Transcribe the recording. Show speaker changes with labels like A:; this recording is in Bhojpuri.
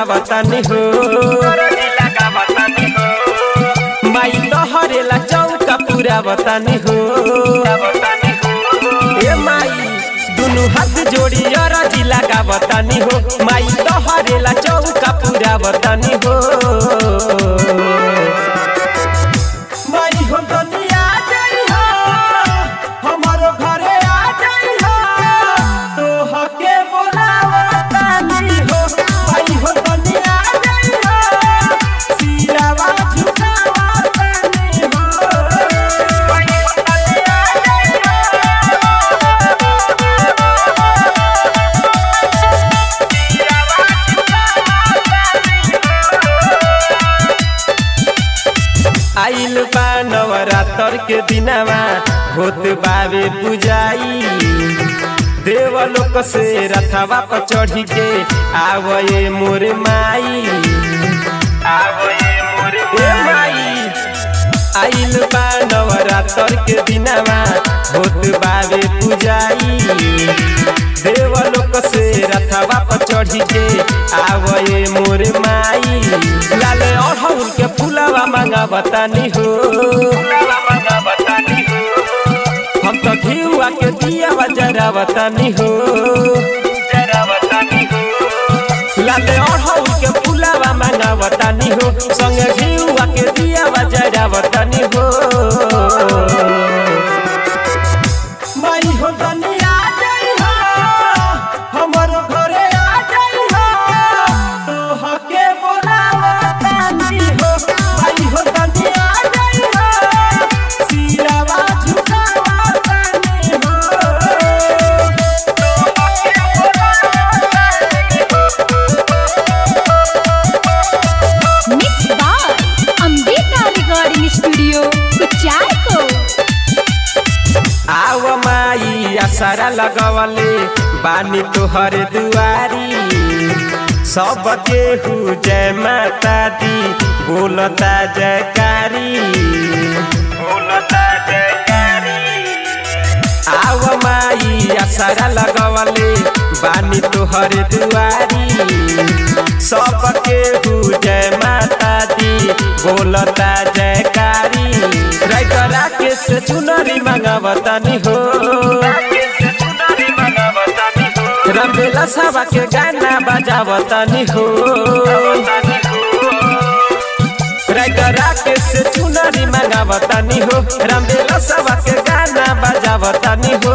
A: लगावतानी हो माई तोहरेला चौका पूरा बतानी हो ए माई दुनु हाथ जोड़ी अरजी लगावतानी हो माई तोहरेला चौका पूरा बतानी हो माई हो दुनिया जाई हो हमारो घरे आ जाई हो तोहके बोलावतानी हो माई हो दुनिया जाई हो सिरावा झुकावतानी हो माई हो दुनिया जाई आइल बा नवरात्र के दिनवा होत बावे पुजाई देवलोक से रथवा पर चढ़ी के आवये मोर माई आवये मोर माई आइल बा नवरात्र के दिनवा होत बावे पुजाई देवलोक से रथवा पर चढ़ी के आवये मोर माई लाले अढ़ौल के फुलवा मांगा बतानी हो हम तो घिउआ के दिया जरा बतानी हो लाले अढ़ौल के फुलवा मांगा बतानी हो संगे घिउआ के दिया जरा बतानी हो माई हो दुनिया जाई हो हमरो घरे आ जाई हो तोहके बोलावतानी हो माई हो दुनिया जाई हो सिरावा झुकावतानी हो तोहके बोलावतानी
B: मिक्स बार अंबिका रिकॉर्डिंग स्टूडियो कुचारको
A: आव माई आसारा लगवले बानी तोहर दुआरी सब केहू जय माता दी बोलता जयकारी बोलता जयकारी आव माई आसारा लगवले बानी तोहर दुआरी सब केहू जय माता दी बोलता जयकारी राइटर राकेश से चुनरी मांगावतानी हो रंगेला सभा के गाना बजावतानी हो राइटर राकेश से चुनरी मांगावतानी हो रंगेला सभा के गाना बजावतानी हो